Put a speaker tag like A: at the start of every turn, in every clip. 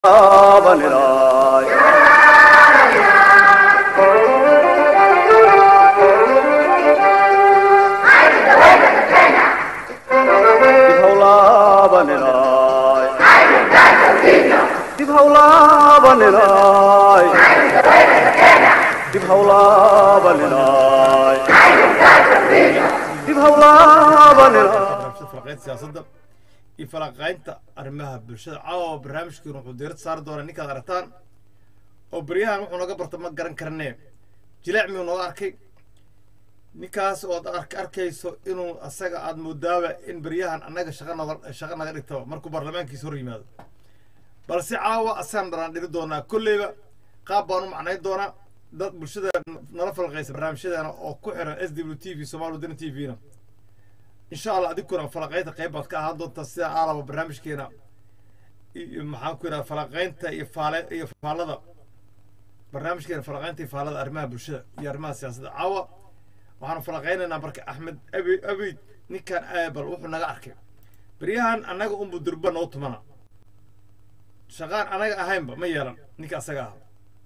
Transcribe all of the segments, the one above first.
A: Vanilai. Dib hawla vanilai. Dib hawla vanilai. Dib hawla vanilai. Dib hawla vanilai.
B: barnaamijyada falaqaynta siyaasadda iyo falaqaynta arrimaha bulshada caawa barnaamijkiina wuxuu diirad saari doonaa ninkaad aragtaan oo beryahan wuxuu naga barta ma garan karnee jilaac miyuu nooga arkay ninkaas oo aad ark arkayso inuu asaga aad moodaaba in beryahan annaga shaqa noga shaqa naga dhigtaba markuu baarlamaankiisa hor yimaado balse caawa asagaan dharaan dhiri doonaa kolleyba qaab baan u macnayn doonaa dad bulshada nala falaqaysa barnaamijyadeena oo ku xiran s w t v somaali wadani t v-na insha allah adinkuna falaqaynta qayb baad ka ahaan doontaa sida aalaba barnaamijkeena iyo maxaan ku yidhaha falaqaynta iyo faale iyo faalada barnaamijkeena falaqaynta iyo faalada arrimaha bulshada iyo arrimaha siyaasadda caawa waxaanu falaqaynaynaa marka axmed abi abid ninkan aabal wuxuu naga arkay beryahan annaga unbu durba noo tumana shaqaan anaga ahaynba ma yeelan ninka asaga ahaa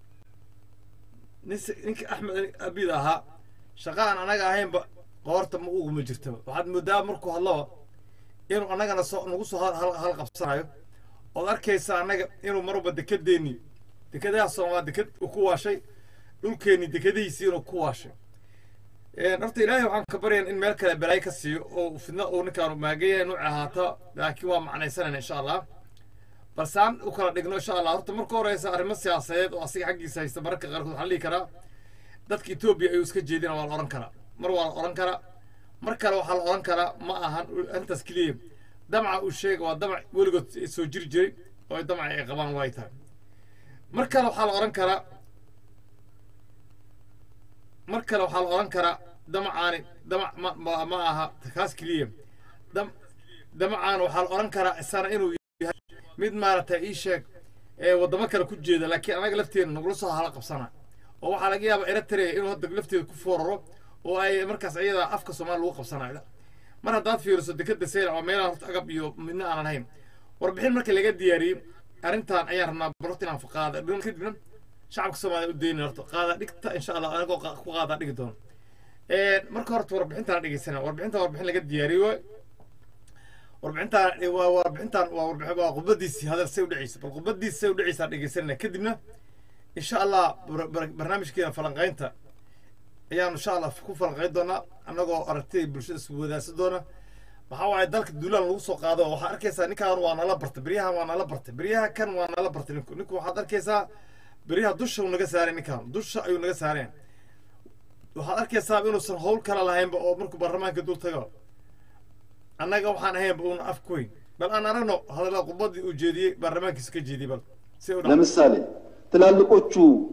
B: nis- ninka axmed abid ahaa shaqaan anaga ahaynba qoorta ma uguma jirtaba waxaad moodaa markuu hadlaba inuu annagana soo nagu soo hal- hal hal qabsanayo ood arkaysa annaga inuu marwalba dekedeennii dekadaha soomaal deked uu ku waashay dhulkeennii dekadihiisii inuu ku waashay Een, horta ilaahay waxaan ka baryan in meel kale balaayo ka siiyo oo fidna uu ninkaanu maagayahay nuuci ahaata laakiin waa macnaysanayna insha allah balse aan u kala dhigno insha allah horta marka horeysa arrimo siyaasadeed oo asiga xaggiisa haysta mararka qaarkood waxaa la dhihi karaa dadka etoobiya ayuu iska jeedina waa la odhan karaa mar waa la odhan karaa mar kale waxaa la odhan karaa ma ahan arrintaas keliya damaca uu sheega waa damac weligood soo jiri jiray oo damaca ay qabaan way tahay mar kale waxaa la odhan karaa mar kale waxaa la odhan karaa damacaani damac ma, ma, ma aha kaas keliya dam damacaani waxaa la odhan karaa isana inuu yahay mid maaragtay ii sheeg ee waddamo kale ku jeeda laakiin anaga lafteena nagula soo hala qabsana oo waxaa laga yaabaa eritrea inuu hadda lafteeda ku fooraro oo ay markaas iyada afka soomaali lagu qabsanayo mar haddaad fiiriso dekeda seyla oo meelaha horta agab iyo midna aanan hayn warbixin marka laga diyaariyey arrintan ayaan rabnaa barorta inaan qaada dhigan kadibna shacabka soomaaliya u dayna horta qaada dhigta insha allah anagoo qa- ku qaadaa dhigi doono marka horta warbixintaan dhegeysana warbixintan warbixin laga diyaariyey waay warbixintaan waa warbixintaan waa warbixin waa khudbadiisii hadal say u dhaceysa bal khudbadiisi say u dhaceysaa dhegeysanana kadibna insha allah bar- bar- barnaamijkeena falanqaynta ayaan insha allah ku falanqayn doonaa annagoo aragtida bulshada isku wadaagsan doona waxaa waaye dalka duulaan lagu soo qaado waxaa arkaysaa ninkan waa nala bartay beryahan waa nala bartay beryaha kan waa nala bartay ninku ninku waxaad arkaysaa beryaha dusha uu naga saaray ninkan dusha ayuu naga saareen waxaad arkaysaa inuusan howl kala lahaynba oo markuu baarlamaanka dul tago annaga waxaan ahaynba uuna af ku weyn bal aan aragno hadalla khudbadii uu jeediyey baarlamaankiisa ka jeediyey bal si u dhac
C: ለምሳሌ ትላልቆቹ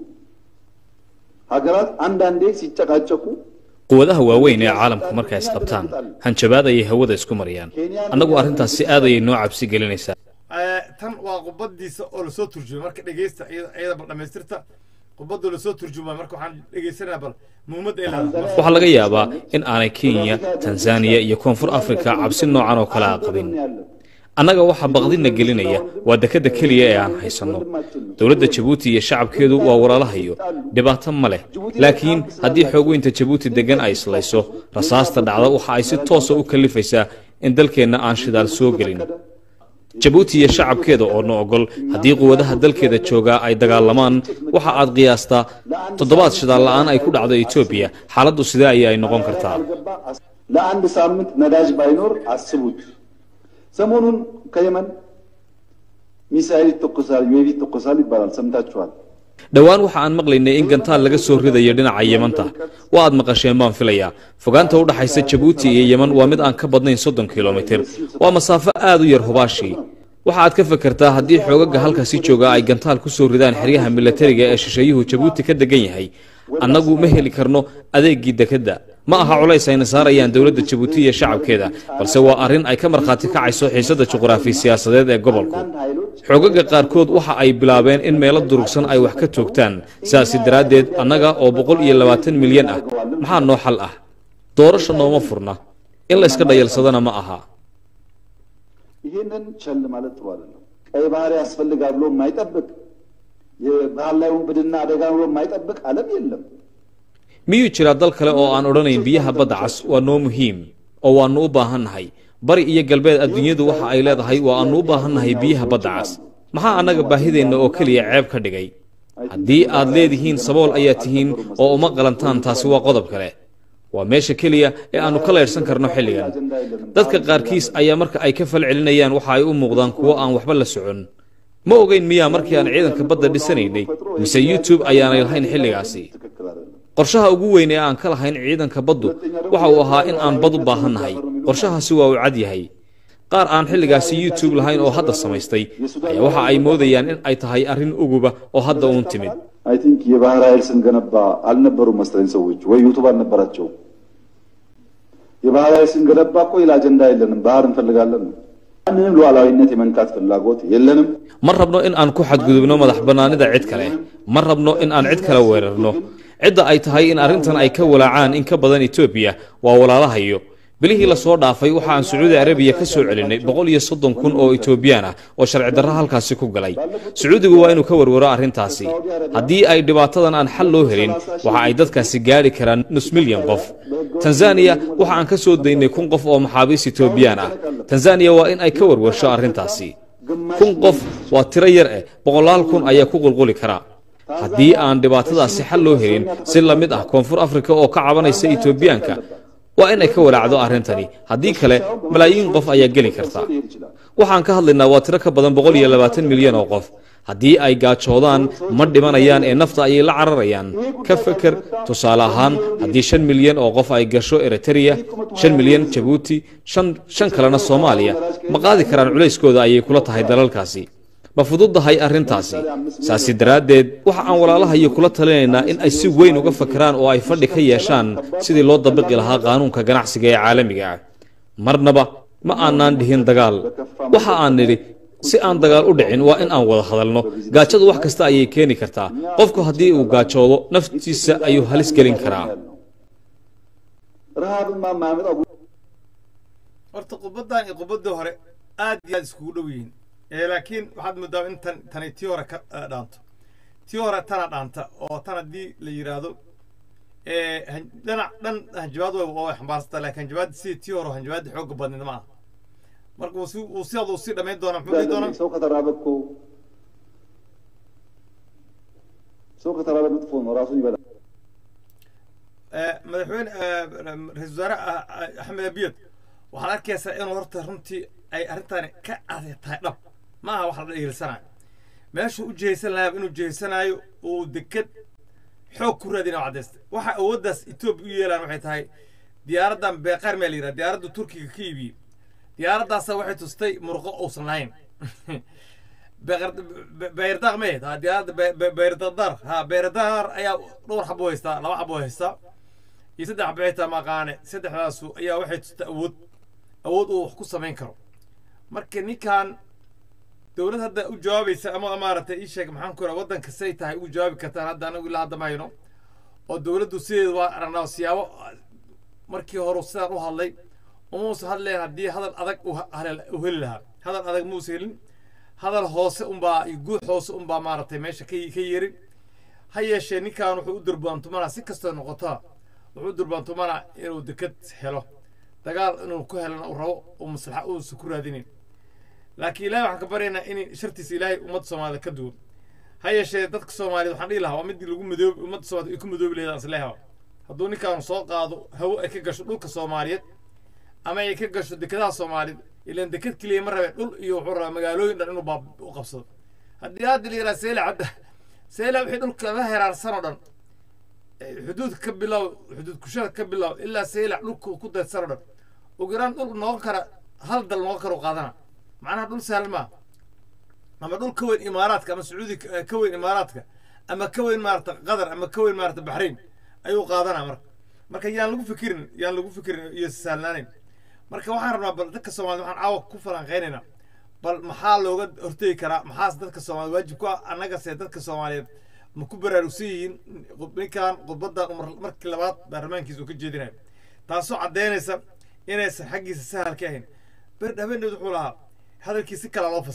C: ሀገራት አንዳንዴ ሲጨቃጨቁ
D: quwadaha waaweyn ee caalamku markay isqabtaan hanjabaad ayay hawada isku mariyaan annagu arrintaas si aad ayay noo cabsi gelinaysaa
B: Eh, tan waa khudbadiisa oo lasoo turjumay marka dhegeysta iyada iyada bal dhamaystirta khudbadoo lasoo turjumay marka waxaan dhegeysanaa bal muhiimadda ay leedahay
D: waxaa laga yaabaa in aanay kenya tanzaniya iyo koonfur afrika cabsi noocan oo kale a qabin annaga waxaa baqdina gelinaya waa dekadda keliya ee aan haysanno dowladda jabuuti iyo shacabkeedu waa walaalahayo dhibaato ma leh laakiin haddii xoogweynta jabuuti deggan ay islayso rasaasta dhacda waxa ay si toosa u kallifaysaa in dalkeenna aan shidaal soo gelin jabuuti iyo shacabkeeda oo na ogol haddii quwadaha dalkeeda joogaa ay dagaalamaan waxa aad qiyaastaa toddobaad shidaal la'aan ay ku dhacdo etoobiya xaaladdu sidee ayay ay noqon kartaa
C: ለአንድ ሳምንት ነዳጅ ባይኖር አስቡት። ሰሞኑን ከየመን ሚሳኤል ይተኮሳል፣ ዩኤቪ ይተኮሳል ይባላል። ሰምታችኋል።
D: dhowaan waxa aan maqlaynay in gantaal laga soo ridayo dhinaca yemanta waa aad maqasheen baan filayaa fogaanta u dhaxaysa jabuuti iyo yeman waa mid aan ka badnayn soddon kilomitir waa masaafo aad u yar hubaashii waxa aad ka fekertaa haddii xoogaga halkaasi jooga ay gantaal ku soo ridaan xeryaha milatariga ee shisheeyuhu jabuuti ka degan yahay annagu ma heli karno adeeggii dekedda ma aha culays ayna saarayaan dowladda jabuuti iyo shacabkeeda balse waa arrin ay ka markhaati kacayso xiisadda juqraafi siyaasadeed ee gobolku
C: አንዳንድ ኃይሎች
D: xoogaga qaarkood waxa ay bilaabeen in meelo durugsan ay wax ka toogtaan sidaasi daraaddeed annaga oo boqol iyo labaatan milyan ah maxaa noo xal ah doorasha nooma furna in layska dhayalsadana ma aha
C: ይሄንን ቸል ማለት ጥሩ አይደለም። ቀይ ባህር ያስፈልጋል ብሎ የማይጠብቅ የባህር ላይ ውንብድና አደጋ ብሎ የማይጠብቅ ዓለም የለም።
D: miyuu jiraa dal kale oo aan odhanayn biyaha badda cas waa noo muhiim oo waannu u baahannahay bari iyo galbeed adduunyadu waxa ay leedahay waa aannu u baahannahay biyaha badda cas maxaa annaga baahideenna oo keliya ceeb ka dhigay haddii aad leedihiin sabool ayaa tihiin oo uma qalantaan taasi waa qodob kale waa meesha keliya ee aannu ka leydhsan karno xilligan dadka qaarkiis ayaa marka ay ka fal celinayaan waxa ay u muuqdaan kuwo aan waxba la socon ma ogeyn miyaa markii aan ciidanka badda dhisanaynay mise youtube ayaanay lahayn xilligaasi
C: ትክክል አይደለም።
D: qorshaha ugu weyn ee aan ka lahayn ciidanka baddu waxa uu ahaa in aan bad u baahannahay qorshahaasi waa uu cad yahay qaar aan xilligaasi youtube lahayn oo hadda samaystay ayaa waxa ay moodayaan in ay tahay arrin uguba oo hadda uun timid
C: አይ ቲንክ የባህር ኃይል ስንገነባ አልነበሩም መሰለኝ ሰዎች ወይ ዩቱብ አልነበራቸውም። የባህር ኃይል ስንገነባ እኮ ሌላ አጀንዳ የለንም፣ ባህር እንፈልጋለን ነው። ማንንም ሉዓላዊነት የመንካት ፍላጎት የለንም።
D: ma rabno in aan ku xadgudubno madax bannaanida cid kale ma rabno in aan cid kale weerarno cidda ay tahay in arrintan ay ka walaacaan in ka badan etoobiya waa walaalahayo bilihii lasoo dhaafay waxa aan sacuudi arabiya ka soo celinay boqol iyo soddon kun oo etoobiyaan ah oo sharci darro halkaasi ku galay sacuudigu waa inuu ka warwaro arrintaasi haddii ay dhibaatadan aan xal loo helin waxa ay dadkaasi gaadhi karaan nus milyan qof tanzaniya waxa aan ka soo daynay kun qof oo maxaabiis etoobiyaan ah tanzaniya waa in ay ka warwarsho arrintaasi kun qof waa tiro yar eh boqolaal kun ayaa ku qulquli kara haddii aan dhibaatadaasi xal loo helin si la mid ah koonfur afrika oo ka cabanaysa etoobiyaanka waa in ay ka walaacdo arrintani haddii kale malaayiin qof ayaa geli karta waxaan ka hadlaynaa waa tiro ka badan boqol iyo labaatan milyan oo qof haddii ay gaajoodaan ma dhimanayaan ee nafta ayay la cararayaan ka feker tusaale ahaan haddii shan milyan oo qof ay gasho eritrea shan milyan jabuuti shan shan kalena soomaaliya ma qaadi karaan culayskooda ayay kula tahay dalalkaasi ma fududahay arrintaasi saasi daraaddeed waxa aan walaalahayo kula talinaynaa in ay si weyn uga fakeraan oo ay fadhi ka yeeshaan sidii loo dabiqi lahaa qaanuunka ganacsiga ee caalamiga ah marnaba ma aanaan dhihin dagaal waxa aan nidhi si aan dagaal u dhicin waa in aan wada hadalno gaajadu wax kasta ayay keeni kartaa qofku haddii uu gaajoodo naftiisa ayuu halis gelin karaa
C: ረሃብማ የማያመጣው
B: horta qubaddan iyo qubaddii hore aad iyo aad iskugu dhow yihiin ee laakiin waxaad moodaa in tan tani tii hore ka eh, dhaanto tii hore tana dhaanta oo tan haddii la yidhaahdo ee han- dhinac dhan hanjabaad way way xambaarsataa laakiin hanjabaadda sidii tii hore hanjabaadda xoogga badneed ma aha marka uu si uu si aduu sii dhammayn doonaa muxuu dhihi doonaa
C: ሰው ከተራበ እኮ ሰው ከተራበ መጥፎ ነው፣ ራሱን ይበላል።
B: Eh, madaxweyne eh, ra-iisul wasaare ah, ah, axmed abiyad waxaad arkaysaa inuu horta runtii ay arrintani ka adag tahay dhab ma aha wax la dhiirsanayo meeshuu u jihaysan lahaa inuu jihaysanaayo uu deked xoog ku raadina cadaysta waxa awooddaas etoobiya u yeelaan waxay tahay diyaaraddan beeqaar maa la yidhaha diyaaradda turkiga ka iibiyey diyaaraddaasa waxay tustay murqo uusan lahayn beyrdaaq ma ahayd ha diyaaradda beyrdaaqdaar ha beyrdaaqdaar ayaa dhowr xabo haystaa laba xabo haystaa iyo saddex xabo xitaa maqaane saddexdaasu ayaa waxay tustaa awood awood uu wax ku samayn karo marka ninkan dowlad hadda u jawaabaysa ama maaragtay ii sheeg maxaan ku waddanka say tahay ugu jawaabi kartaan hadda anagu ilaa hadda mayno oo dowladdu sideeda waa aragnaa siyaabo markii hore sidaan u hadlay umuusa hadleen haddii hadal adag u halel- u heli lahaa hadal adag muusa helin hadal hoose unbaa iyo guud hoose unbaa maaragtay meesha ka ka yerin ha yeeshee ninkan wuxuu u durbaantumanaa si kastoo noqotaa wuxuu u durbaantumanaa inuu deked helo dagaal inuu ku helana uu rabo uu maslaxa uusa ku raadinin laakiin ilaahay waxaan ka baryaynaa in shartiisa ilaahay ummadda soomaalida ka duwan ha yeeshee dadka soomaaliyeed waxaan dhihi lahaa waa midii lagu madoobi ummadda soomaaliyed ay ku madoobi lahayd aan isleeyahay hadduu ninkaanu soo qaado hawo ay ka gasho dhulka soomaaliyeed ama ay ka gasho dekedaha soomaaliyeed ilaan deked keliya ma rabeen dhul iyo wuxuu rabaa magaalooyin dhan inuu baab u qabsado haddii hadda la yidhaha seela hadda seela wixii dhulka la heraarsan oo dhan eh, xuduud ka bilow xuduud kushada ka bilow ilaa seela dhulka ku daydsan oo dhan ugu yaraan dhul noqon kara hal dal noqon kara u qaadana macnaha dhul sahal maa ama dhul ka weyn imaaraadka ama sacuudi ka ka weyn imaaraadka ama ka weyn maarata qatar ama ka weyn maarata baxrain ayuu qaadanaa marka marka yaan lagu fikirin yaan lagu fikirin iyo sahlanaanayn marka waxaan rabnaa bal dadka soomaaliyed waxaan caawa ku falanqaynaynaa bal maxaa looga hortegi karaa maxaas dadka soomaaliyeed waajib ku ah annagase dadka soomaaliyeed ma ku baraarugsan yihiin ninkan khudbaddan umar markii labaad baarlamaankiisa uu ka jeedinayo taasoo caddaynaysa inaysan xaggiisa sahal ka ahayn ber habeeneed wuxuu lahaa hadalkii si kala loo fasiray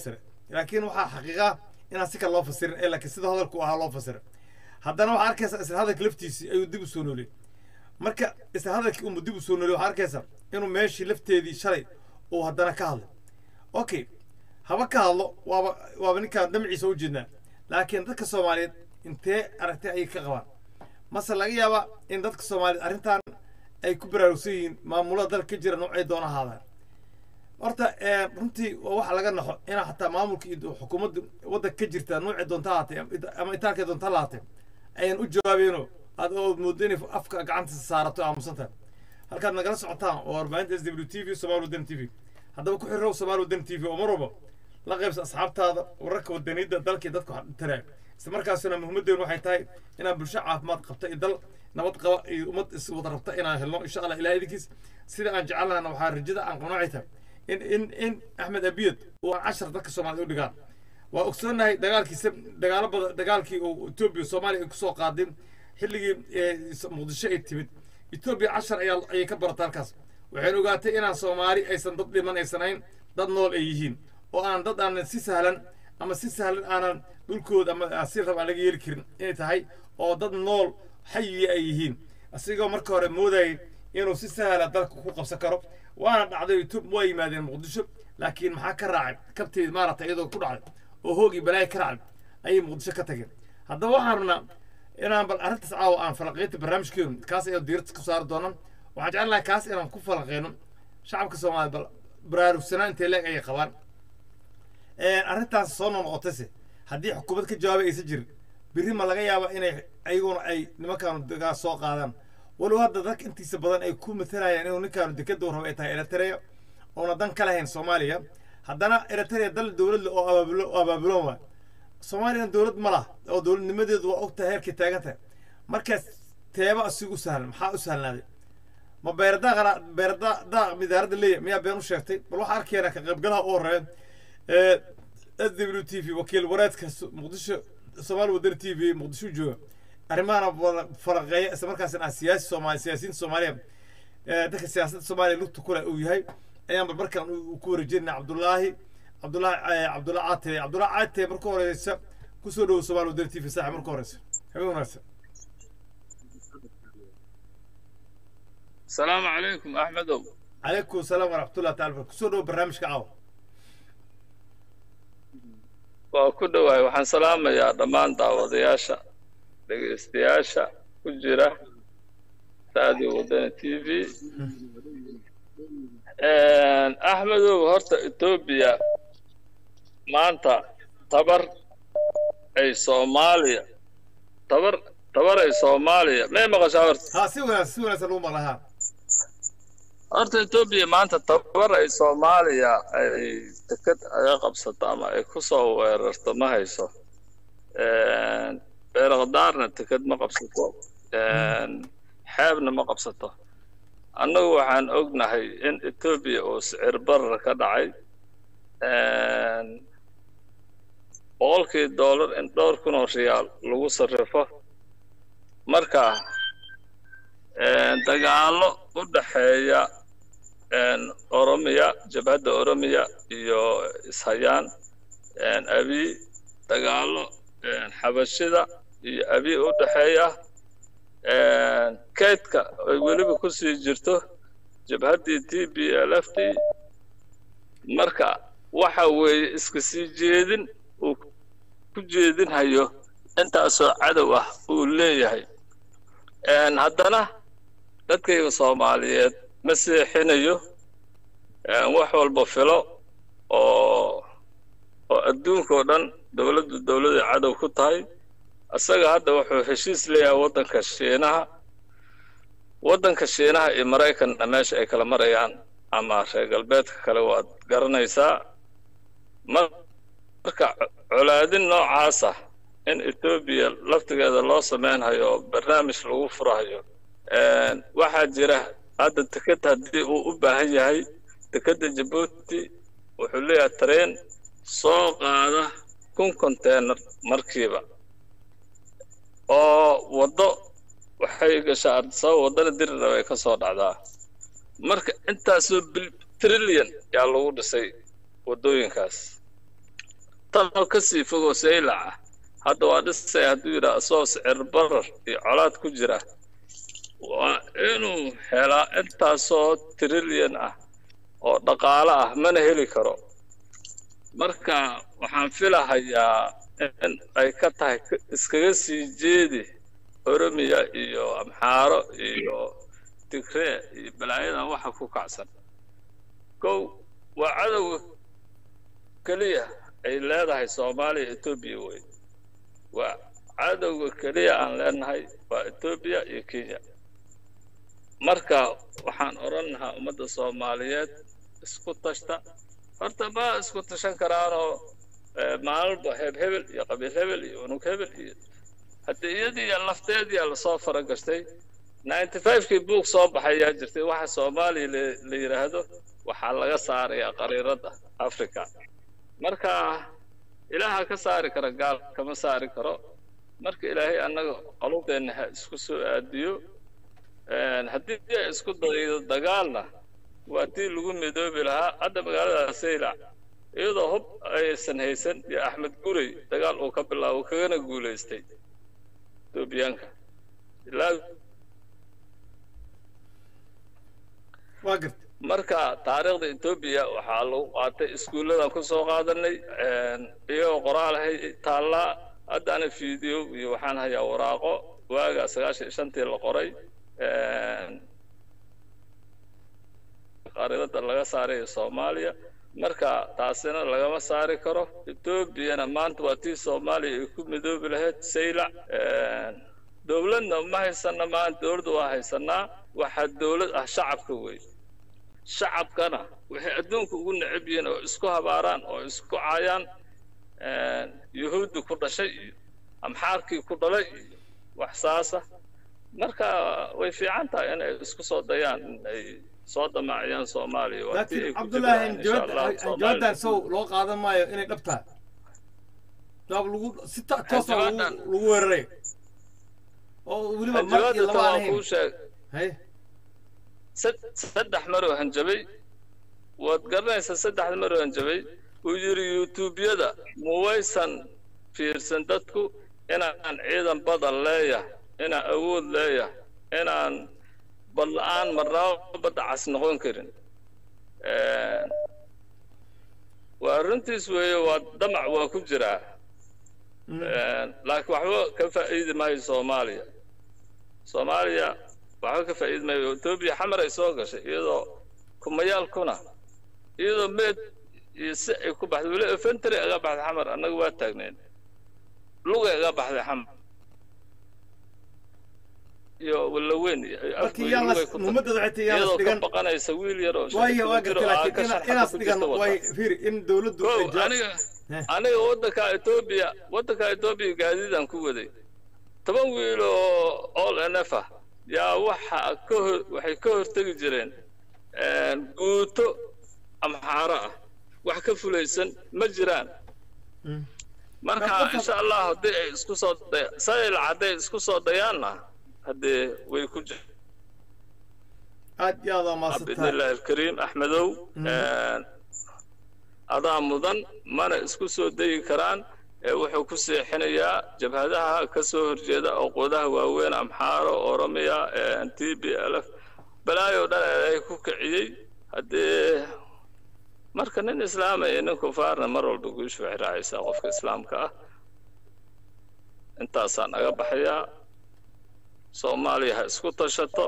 B: laakiin waxaa xaqiiqa inaan si kale loo fasirin ee laakiin sida hadalku ahaa loo fasira haddana waxaa arkaysaa isla hadalka laftiisii ayuu dib u soo nooliyey marka isla hadalkii unbu dib u soo nooliyey waxaa arkaysaa inuu meeshii lafteedii shalay uu haddana ka hadlay okay haba ka hadlo waaba waaba ninkaan damciisa u jeednaa laakiin dadka soomaaliyeed intee aragtay ayay ka qabaan mase laga yaabaa in dadka soomaaliyeed arrintan ay ku baraarugsan yihiin maamulada dalka ka jira noocay doona ahaadaan horta runtii waa waxa laga naxo inaa xataa maamulka iyo xukuumadda waddanka ka jirta noocay doonta ahaatee ama itaalkay doonta lahaatee ayaan u jawaabeeno aad oo moodo inay afka gacanta saarato aamusantahay halkaad nagala socotaan oo warbaahinta s w t v somaali wadani t v haddaba ku xirirow somaali wadani t v oo mar walba la qaybsa asxaabtaada wararka wadaniyadda dalkii dadka wax taraaga isla markaasina muhiimaddeenu waxay tahay inaan bulsho caafimaad qabta iyo dal nabad qaba iyo ummad is wada rabta inaan helno insha allah ilaah idinkiis sida aan jecelnahna waxaa rajada aan qabno waxay tahay in in in axmed abiyad uu aan cashar dadka soomaaliyed u dhigaan waa ogsoonahay dagaalkiisa dagaalo badan dagaalkii uu etoobiya soomaaliya ay kusoo qaadeen xilligii muqdisho ay timid etoobiya cashar ayaa ayay ka baratay halkaas waxayna ogaatay inaan soomaali aysan dad dhiman aysan ahayn dad nool ay yihiin oo aan dad aanan si sahlan ama si sahlan aanan dhulkooda ama si rab aan laga yeeli karin inay tahay oo dad nool xayiya ay yihiin asigoo marka hore moodayay inuu si sahla dalka ku qabsan karo waana dhacday etoob waa yimaadeen muqdisho laakiin maxaa ka raacay kabteed maaragtay iyadoo ku dhacday oo hoogii balaayi ka raacay ayay muqdisho ka tageen haddaba waxaan rabnaa inaan bal arrintaas caawa aan falaqeynta barnaamijkeenu kaas ayaan diirada ku saari doonaa waxaan jeclahay kaas inaan ku falaqeyno shacabka soomaaliya bal baraarugsanaan intee leeg ayay qabaan arrintaas soo noqnoqotayse haddii xukuumad ka jawaabay aysan jirin berri ma laga yaaba inay ayaguna ay nimankaanu degaa soo qaadaan walow hadda dadka intiisa badan ay ku matalayaan inuu ninkaanu dekada rabo ay tahay eritrea oona dan ka lahayn soomaaliya haddana eritrea dal dowladle oo abaabulo oo abaabuloon waay soomaaliyana dowlad ma laha oo dowladnimadeedu waa ogtahay heerkay taagan tahay markaas teeba asigu u sahlan maxaa u sahlnaaday ma beeradaaqana beeradaaq midaaradda leeya miyaa been u sheegtay bal waxaa arkeena ka qaybgalaha u horeeya s w t v wakiil wareedka muqdisho soomaali wadani t v muqdisho jooga arrimahana faraqeeya isla markaasna ah siyaasi soomaali siyaasiyiinta soomaaliya dadka siyaasadda soomaaliya lugta kule uu yahay ayaan bal markaan ku wareejinayna cabdullaahi cabdullaahi cabdullahi caate cabdullahi caate marka horeysa kusoo dhowo soomaali wadani t v saaxib marka horeysa habeen wanaagsan
E: asalaamu calaykum axmedow
B: calaykum asalaam waraxmatullah taala kusoo dhowo barnaamijka caawa
E: waa ku dhowahay waxaan salaamayaa dhammaan daawadayaasha dhegaystayaasha ku jira radio wadani t v axmedow horta etoobiya maanta tabar ay soomaaliya tabar tabar ay soomaaliya may maqashaa horta
B: ha si wanaagsan si wanaagsan lagu maqla ha
E: horta etoobiya maanta tabar ay soomaaliya ay deked aga qabsato ama ay ku soo weerarto ma hayso beerakdaarna deked ma qabsato xeebna ma qabsato annagu waxaan ognahay in etoobiya uu sicir barar ka dhacay boqolkii dollar in dhowr kun oo riyaal lagu sarrifo marka dagaallo u dhaxeeya oromiya jabhadda oromiya iyo ishayaan abi dagaallo xabashida iyo abi u dhaxeeya kaydka ay weliba ku sii jirto jabhaddii t b l f d marka waxa weeye iska sii jeedin uu ku jeedinhayo intaasoo cadow ah uu leeyahay haddana dadkayga soomaaliyeed ma seexinayo wax walba filo oo oo adduunkao dhan dowladdu dowladay cadow ku tahay isaga hadda wuxuu heshiis leeyahay waddanka shiinaha waddanka shiinaha iyo maraykanna meesha ay kala marayaan ama reer galbeedka kale waad garanaysaa marka colaadin noocaasa in etoobiya laftigeeda loo samaynhayo oo barnaamij lagu furahayo waxaa jira hadda deked haddii uu u baahan yahay dekedda jabuuti wuxuu leeyahay tareen soo qaada kun container markiiba oo waddo waxay gashaa ardisaba waddana dirirab ay ka soo dhacdaa marka intaasoo trillion yaa lagu dhisay waddooyinkaas tanoo kasii fogoo saylac ah hadda waa dhisay hadduu yidhaha isagoo sicir barar iyo colaad ku jira waa inuu helaa intaasoo trilyan ah oo dhaqaale ah mana heli karo marka waxaan filahayaa in ay ka tahay iskaga sii jeedi oromiya iyo amxaaro iyo tigree iyo balaayadan waxa ku kacsan kow waa cadowga keliya ay leedahay soomaaliya etoobiya wey waa cadowga keliya aan leenahay waa etoobiya iyo kenya marka waxaan odhan lahaa ummadda soomaaliyeed isku tashta horta ma isku tashan karaanoo maalinba heeb hebel iyo qabiil hebel iyo unug hebel iyo haddii iyadiiya lafteediya lasoo faragashtay ninety fivekii buug soo baxayaa jirtay waxa soomaaliya la yidhaahdo waxaa laga saarayaa qariiradda africa marka ilaaha ka saari kara gaal kama saari karo marka ilaahay annaga qalubdeenna ha isku soo aadiyo haddii ay isku daydo dagaalna waa tii lagu midoobi lahaa hadda magaalada saylac iyadoo hub aysan haysan iyo axmed gurey dagaal uu ka bilaabo kagana guulaystay etoobiyaanka ilaa
B: waa garta
E: marka taariikhda etoobiya waxaa lagu qaatay iskuulladan ku soo qaadanay iyagoo qoraalahay taallaa haddana video iyo waxaan hayaa waraaqo waaga sagaashan iyo shantii la qoray qariidada laga saarayo soomaaliya marka taasina lagama saari karo etoobiyana maanta waa tii soomaaliya ay ku midoobi lahayd saylac dowladna ma haysana maanta dowladda waa haysanaa waxaa dowlad ah shacabka wey shacabkana waxay adduunka ugu necab yihiin oo isku habaaraan oo isku caayaan yuhuuddi ku dhashay iyo amxaarkii ku dhalay iyo wax saasa marka way fiican tahay inay isku soo dayaan inay soo damaaciyaan soomaaliya waa tii ay
B: laakiin
E: ku
B: cabdullaahi
E: jiraan insha allah
B: jawaabtan sow loo qaadan maayo inay dhab tahay jawaab lagu si ta- toosa lagu
E: Jawaabtan-
B: lagu weeraray oo weliba mar iyo
E: jawaabta
B: laba aan
E: waa
B: ahayn
E: kuu sheeg
B: hay
E: sad- saddex maroo hanjabay waad garanaysaa saddexda maroo hanjabay uu yidhi yuutuubyada muwaysan fiirsan dadku inaan ciidan badan leeyahay inaan awood leeyahay inaan badla-aan marnaba badda cas noqon karin waa runtiis weeye waa damac waa ku jiraa laakiin waxba ka faa'iidi maayo soomaaliya soomaaliya waxba ka faa'iidi maayo etoobiya xamar ay soo gashay iyadoo kumayaalkuna iyadoo meed iyo si ay ku baxday weli efentary aga baxday xamar annaga waa taagneen lugay aga baxday xamar iyo walaweyn iyo
B: markii yaa las ummadada waxay tahay yaa las
E: iyadoo ka
B: dhigan
E: baqanaysa wiil yar oo
B: waayo waa
E: jiro
B: gartay
E: aa
B: laakiin
E: ka
B: ina-
E: sharxada
B: inaas
E: ku
B: dhigan
E: jirta
B: way
E: wata
B: fiiri in dowladdu ay
E: kow
B: ja-
E: aniga
B: Eh.
E: aniga waddanka etoobiya waddanka etoobiya gaadiidaan ku waday toban wiil oo all n f ah yaa waxa ka hor waxay ka hortegi jireen guuto amxaaro ah wax ka fulaysan ma jiraan
B: Mm.
E: marka
B: Marka-
E: insha allah haddii ay isku soo day- sayl hadday isku soo dayaanna haddee way ku jir
B: aad iyo aad waa
E: باذن
B: maasantahay
E: الله الكريم احمدو adaa mudan mana isku soo dayi karaan ee wuxuu ku seexinayaa jabhadaha ka soo horjeeda oqodaha waaweyn amxaaro oromiya t b l f balaayo dhan ay ku kiciyey haddee marka nin islaama iyo nin kufaarna mar walba guushu waxay raacaysaa qofka islaamka ah intaasaan naga baxayaa soomaaliya ha isku tashato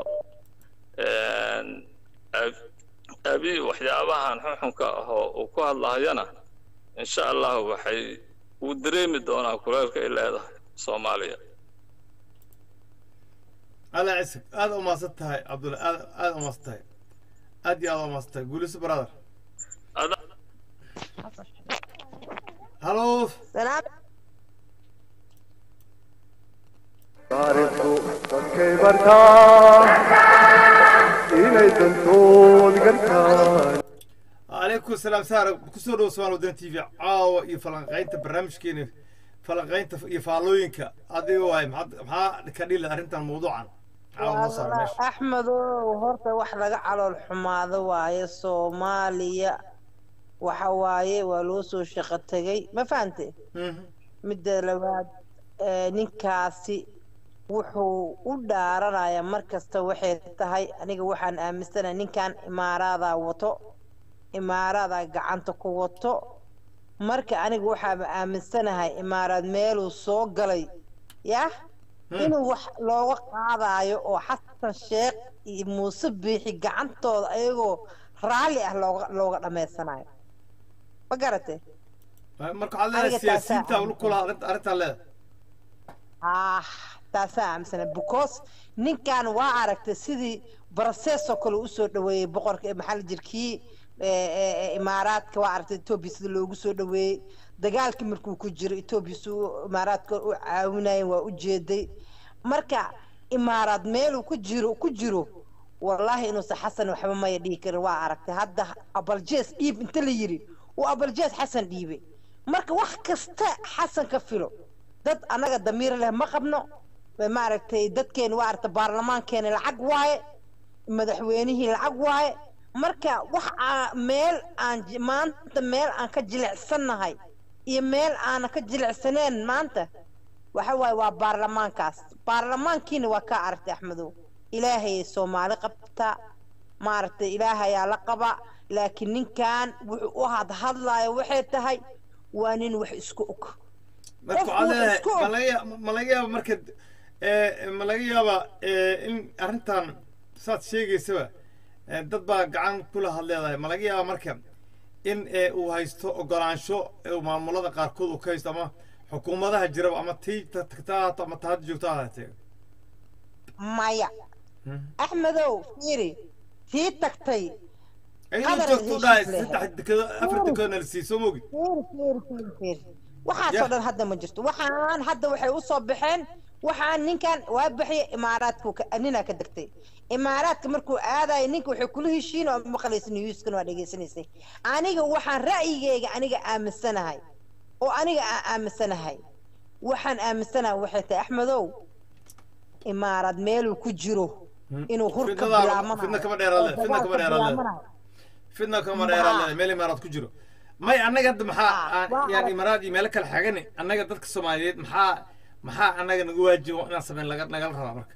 E: ab- abi waxyaabahan xuxunka ah oo uu ku hadlahayana insha allah waxay uu dareemi doonaa kuleelka ay leedahay soomaaliya
B: alla cisig aad u maasan tahay cabdulla aad aad u maasan tahay aad iyo aad u maasan tahay guuliso brother
E: Ada-
B: hallo
F: سلام
A: taariikhdu dadkay bartaan inay dantood gartaan
B: calaykum salaam saara kusoo dhow somaal waddan t v caawa iyo falanqaynta barnaamijkeena falanqaynta iyo faallooyinka adiga waay maxaad maxaa ka dhili arrintan mawduucan caawa noo saara meesha
F: axmedow horta wax laga calool xumaado waaye soomaaliya waxa waaye waa loo soo shaqo tegay ma fahante
B: Mhm.
F: midda labaad ee, ninkaasi wuxuu u dhaaranaya mar kasta waxay tahay aniga waxaan aaminsanahay ninkan imaaraadaa wato imaaraadaa gacanta ku wato marka aniga waxaaba aaminsanahay imaaraad meeluu soo galay yah inuu wax looga qaadayo oo xasan sheekh iyo muuse biixi gacantooda ayagoo raalli ah looga looga dhammaysanayo ma garate
B: marka waxaad leedahay
F: Aniga
B: siyaasiyiinta
F: taasaa-
B: ulu kula arrintaa leedahay
F: ah taasaa aaminsana because ninkan waa aragtay sidii barasesoo kale usoo dhaweeyey boqorka ee maxaa la jirkii imaaraadka waa aragtay etoobiya sida loogu soo dhaweeyey dagaalkii markuu ku jiro etoobiya si uu imaaraadka u caawinayen waa u jeeday marka imaaraad meeluu ku jiro ku jiro wallaahi inuusan xasan waxba maya dhihi karin waa aragtay hadda abaljees dhiib inta la yiri uu abaljees xasan dhiibay marka wax kasta xasan ka filo dad annaga damiir leh ma qabno maaragtay dadkeena waa aragtay baarlamaankeena lacag waaye madaxweynihii lacag waaye marka wax aa meel aan ji- maanta meel aan ka jilicsannahay iyo meel aanan ka jilicsaneen maanta waxa waaye waa baarlamaankaas baarlamaankiina waa kaa aragtay axmedow ilaahay soomaali qabta maaragtay ilaahayaa la qaba laakiin ninkan wuxuu u hadhadlayo waxay tahay waa nin wax isku og
B: marka
F: Qofku
B: waxaad leedahay
F: isku-
B: ma laga ya- ma laga yaaba marka eh, ma laga yaaba eh, in arrintan saad sheegaysaba eh, dad baa gacan kula had leedahay ma laga yaaba marka in eh, uu haysto ogolaansho eh, uu maamulada qaarkood uu ka haysto ama xukuumadaha jiraba ama tii ta- tagta ha ahaato ama ta hadda joogta ha ahaatee
F: maya axmedow fiiri tii tagtay
B: iyadoo
F: Qadar
B: joogto u
F: heshiis
B: dhahay
F: leh.
B: saddex dekado afar dekoodna la siiyey soo mogi
F: fiiri fiiri fiiri fiiri waxaasoo
B: Yah.
F: dhan hadda ma jirto waxaan hadda waxay usoo baxeen waxaan ninkan waa bixiya imaaraadku ka- ninaa ka degtay imaaraadka markuu aadayo ninka waxay kula heshiin oo maqlaysa newskan waa dhegaysanaysay aniga waxaan ra'yigeyga aniga aaminsanahay oo aniga aan aaminsanahay waxaan aaminsanahay waxay tahay axmedow imaaraad meeluu ku jiro inuu hur ka
B: Fidnadaa-
F: bilaabanayo
B: fidna kama dheeraad leh,
F: oo
B: fidna
F: dagaal
B: kama
F: ka
B: dheeraad leh.
F: bilaabanayo.
B: fidna kama
F: Ma-
B: dheeraad leedahay meel imaaraad ku jiro may annaga hadda maxaa
F: Ah,
B: aan-
F: waa
B: yaan
F: arag-
B: imaaraad iyo meelo kale xagani annaga dadka soomaaliyeed maxaa maxaa annaga nagu waajibo inaan sameyn laga nagala rabaa marka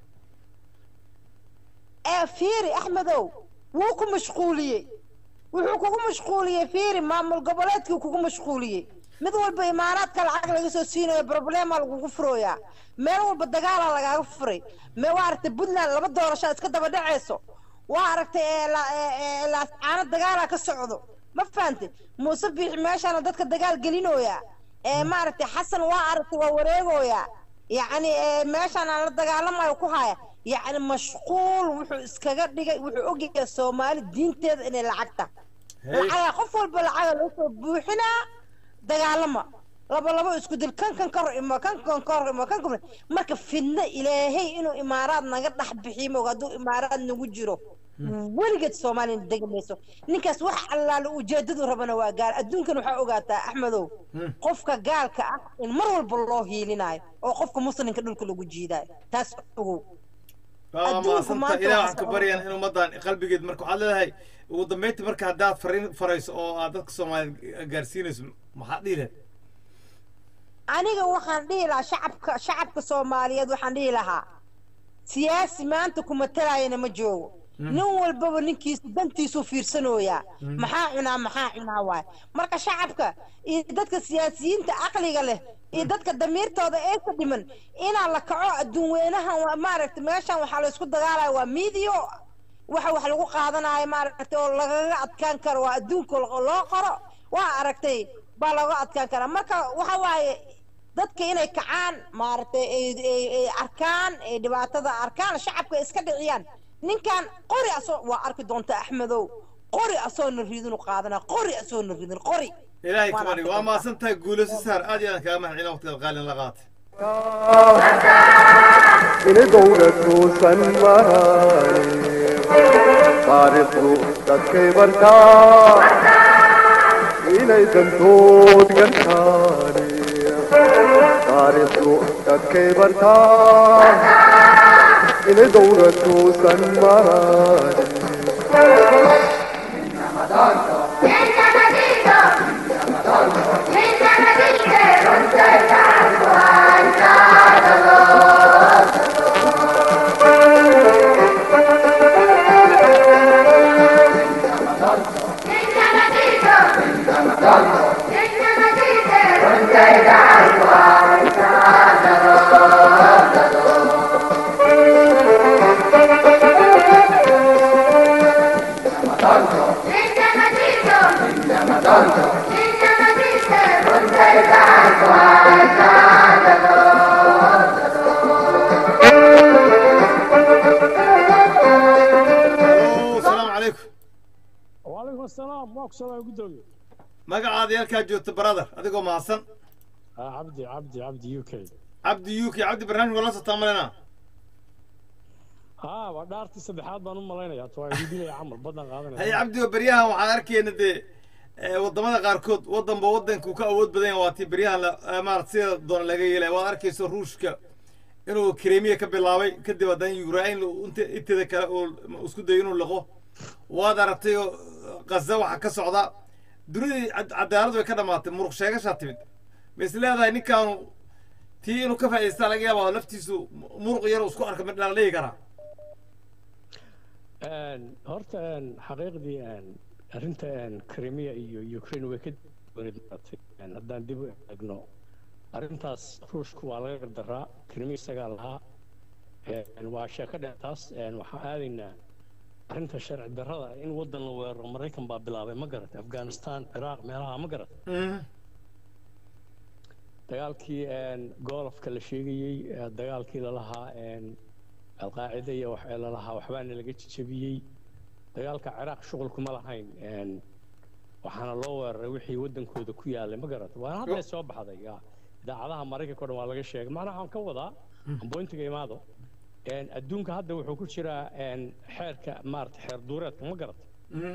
F: ee fiiri axmedow wuu ku mashquuliyey wuxuu kugu mashquuliyey fiiri maamul goboleedkii kugu mashquuliyey mid walba imaaraadka lacag laga soo siinayo problema lagugu furooyaa meel walba dagaala lagaaga furay me waa aragtay puntland laba doorasho iska daba dhacayso waa aragtay ee la- ee- ee laascaano dagaala ka socdo ma fahantay muuse biixi meeshaana dadka dagaal gelinooyaa ee maaragtay xasan waa aragtay waa wareegooyaa yacni ee meeshaan aan la dagaalamayo ku haya yacni mashquul wuxuu iskaga dhigay wuxuu ogyahay soomaali diinteeda inay lacagta
B: Hey.
F: lacaga qof walba lacaga loo soo buuxinaa dagaalama laba labo isku dil kan kan kor imo kan kan kor imo kan kan marka fidna ilaahay inuu imaaraad naga dhex bixiyo moog hadduu imaaraad nagu jiro weligeed soomaaliya degi mayso ninkaas wax allaale ujeedadu rabana waa gaar adduunkan waxaa ogaataa axmedow qofka gaalka ah in mar walba loo hiilinayo oo qofka muslimka dhulka lagu jiidayo taas ogow
B: waa
F: Adduunku
B: maasanta
F: maanta
B: ilaah
F: waa
B: waxaan ka
F: socon.
B: baryayan in ummaddan qalbigeed marka waxaad leedahay ugu dambeyntii marka haddaad fariin farayso oo aad dadka soomaaliyeed gaarsiinayso maxaad dhihi lahayd
F: aniga waxaan dhihi lahaa shacabka shacabka soomaaliyeed waxaan dhihi lahaa siyaasi maanta kuma talaayana ma joogo nin walbaba ninkiisu dantiisuu fiirsanooyaa maxaa cunaa maxaa cunaa waay marka shacabka iyo dadka siyaasiyiinta caqliga leh iyo dadka damiirtooda ee ka dhiman inaa la kaco adduun weynahan waa maaragtay meeshan waxaa la isku dagaalaya waa miidiyo waxa wax lagu qaadanayo maaragtay oo lagaga adkaan karo waa adduunka loo qoro waa aragtay baa looga adkaan karaa marka waxa waaye dadka inay kacaan maaragtay ay ay- ay arkaan ay dhibaatada arkaan shacabka iska dhiciyaan ninkan qori asoo waa arki doonta axmedow qori asoona ridinu qaadana qori asoona ridin qori
B: ilaahay
F: Waan
B: kamani
F: arki
B: waa
F: doontaa.
B: maasan tahay guulayso saar aad iyo aad kaaga mahadcelina waqtigaad qaalin la qaatay
A: inay dowladtuusan maraye taariikhdu dadkay bartaa inay dantood gartaane taariikhdu dadkay bartaa inay dowladtuusan maraye
G: Encamadito, waa ku salaam gudoomiye
B: magacaada halkaa joogta brother adigoo mahadsan
G: ah cabdi cabdi cabdi u k
B: cabdi u k cabdi barnaamij wala sotaa malena
G: haa waa dhaartii saddexaad baan u malaynayaa to waa idinaya camal badan
B: haye
G: qaadanaya
B: cabdi oo beryahan waxaan arkayna dee eh, wadamada qaarkood wadanba wadanku ka awood badan yahay waa tii beryahan la- eh, maarata sida doona laga yeelay waad arkayso ruushka inuu kremiya ka bilaabay kadib haddana ukrain inta inteeda kale uu isku dayo inuu liqo waad aragtay oo gaza waxa ka socda dunidii cad- cadaalad way ka dhamaatay muruq sheegashaa timid ma is leedahay ninkaanu tii inuu ka faa'idaystaa laga yaaba laftiisu muruq yar uu isku arka mid la dhihi karaa
G: Een, horta een, xaqiiqdii een, arrinta een, Crimea iyo Ukraine way ka duwaneed maaragtay. Een, haddaan dib u eegno arrintaas ruushku waa laga gardaraa Crimea isagaa lahaa Een, waa sheeko dheertaas een, waxaan aadaynaa arrinta sharci darrada in waddan la weeraro Maraykan baa bilaabay ma garatay Afghanistan Ciraaq meelaha ma garatay dagaalkii een, goolofka la sheegayey ee dagaalkii lalahaa een, alqaacida iyo wax ee lalahaa waxbaana laga jejebiyey dagaalka ciraaq shuqul kuma lahayn een, waxaana loo weeraray wixii waddankooda ku yaalay ma garata waana hadda soo baxday ya. idaacadaha maraykanka o dhan waa laga sheegay macnaha waxaan ka wadaa amboyntiga imaado een, adduunka hadda wuxuu ku jiraa een, xeerka maarata xeer duureedka ma garata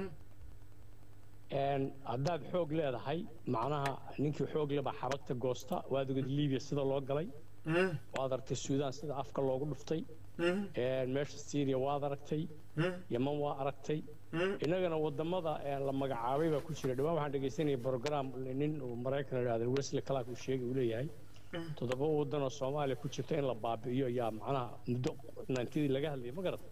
G: een, haddaad xoog leedahay macnaha ninkii xoog leba xabagta goosta waad ogid libiya sida loo galay waad aragtay suudaan sida afka loogu dhuftay een, meesha syria waad aragtay yaman waa aragtay innagana wadamada ee la magacaabay baa ku jira dhawaan waxaan dhegaysanayay program nin uu maraykan idhahda wesley clark uu sheegay uu leeyahay toddoba wadan oo soomaaliya ku jirta in la baabi'iyo yaa macnaha muddo naantidii laga hadlayay ma garata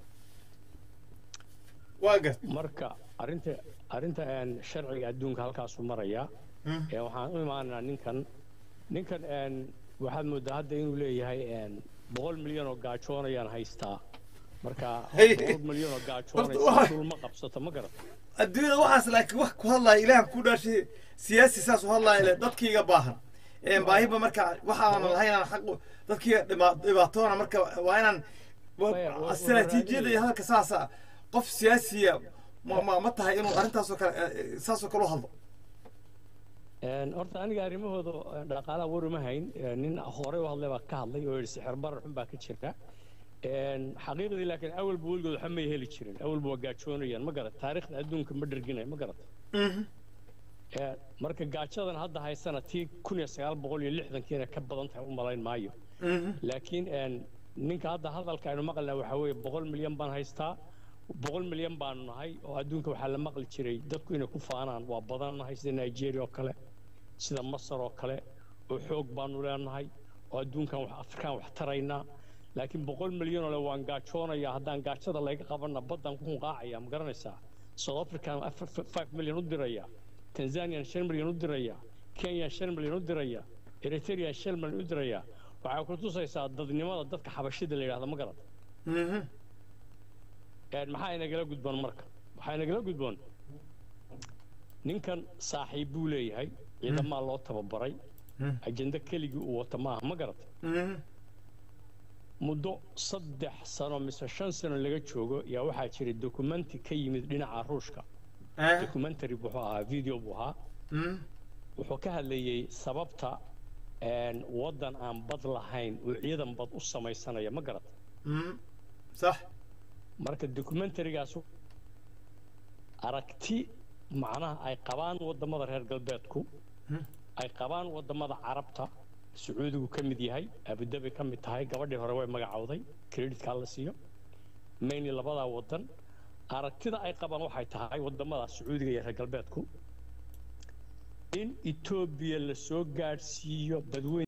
B: waa gart
G: marka arrinta arrinta een, sharciga adduunka halkaasuu marayaa Ee, waxaan u imaanaa ninkan ninkan een, waxaad moodaa hadda inuu leeyahay een, boqol milyan oo gaajoonayaan haystaa marka
B: Hey.
G: boqol milyan oo
B: Horta
G: gaajoonaysa
B: waxa-
G: dul ma qabsato ma garata
B: adduunyada waxaas laakiin wax ku hadlaya ilaahan ku dhaashay siyaasi saas u hadlaya le dadkiiga baahan Een, baahiba marka waxaan lahayn aan xaq u- dadkiiga dhima- dhibaatoona marka waa inaan wa-
G: Maya, wa- wa-
B: istaraatiijiyada iyo hadalka saasa qof siyaasiya ma ma ma tahay inuu arrintaasoo kale eh, saasoo kale u hadlo
G: Een, horta aniga arrimahooda eh, dhaqaalaha war uma hayn Eh, nin horey u hadlay baa ka hadlay oo yidhi sixir barar xun baa ka jira Een, xaqiiqdii laakiin awalba weligood waxa may heli jirin awalba waa gaajoonayaan ma garat taariikhda adduunka ma dherginay ma garat Ee, marka gaajadan hadda haysana tii kun iyo sagaal boqol iyo lixdankiina ka badan tahay u malayn maayo laakiin een, ninka hadda hadalka aynu maqlnaa waxaa weeye boqol milyan baan haystaa boqol milyan baanu nahay oo adduunka waxaa la maqli jiray dadku inay ku faanaan waa badan nahay sida nigeria oo kale sida masar oo kale oo xoog baanu leenahay oo adduunkan wax afrikaan wax taraynaa laakiin boqol milyan oo le waan gaajoonayaa haddaan gaajada layga qabanna baddan ku hunqaacaya ma garanaysaa south african afar- f- five milyan u diraya tanzanian shan milyan u diraya kenyan shan milyan u diraya eritrea shan milyan u diraya waxay ku tusaysaa dadnimada dadka xabashida la yidhahda ma garata Een, maxaa inagala gudboon marka waxaa inagala gudboon ninkan saaxiib buu leeyahay ciidamaa loo tababaray ajenda keligii uu wata maaha ma garata muddo saddex sano mise shan sano laga joogo yaa waxaa jiray dokumenti ka yimid dhinaca ruushka documentary wuxuu ahaa video buu ahaa wuxuu ka hadlayey sababta een, waddan aan bad lahayn uu ciidan bad u samaysanaya ma garata
B: sax
G: marka documentarigaas aragti macnaha ay qabaan wadamada reer galbeedku ay qabaan wadamada carabta sacuudigu ka mid yahay abudabi ka mid tahay gabadhii hore way magacowday creditkaa la siiyo mainly labadaa wadan aragtida ay qabaan waxay tahay wadamada sacuudiga iyo reer galbeedku in etoobiya la soo gaadhsiiyo badweyn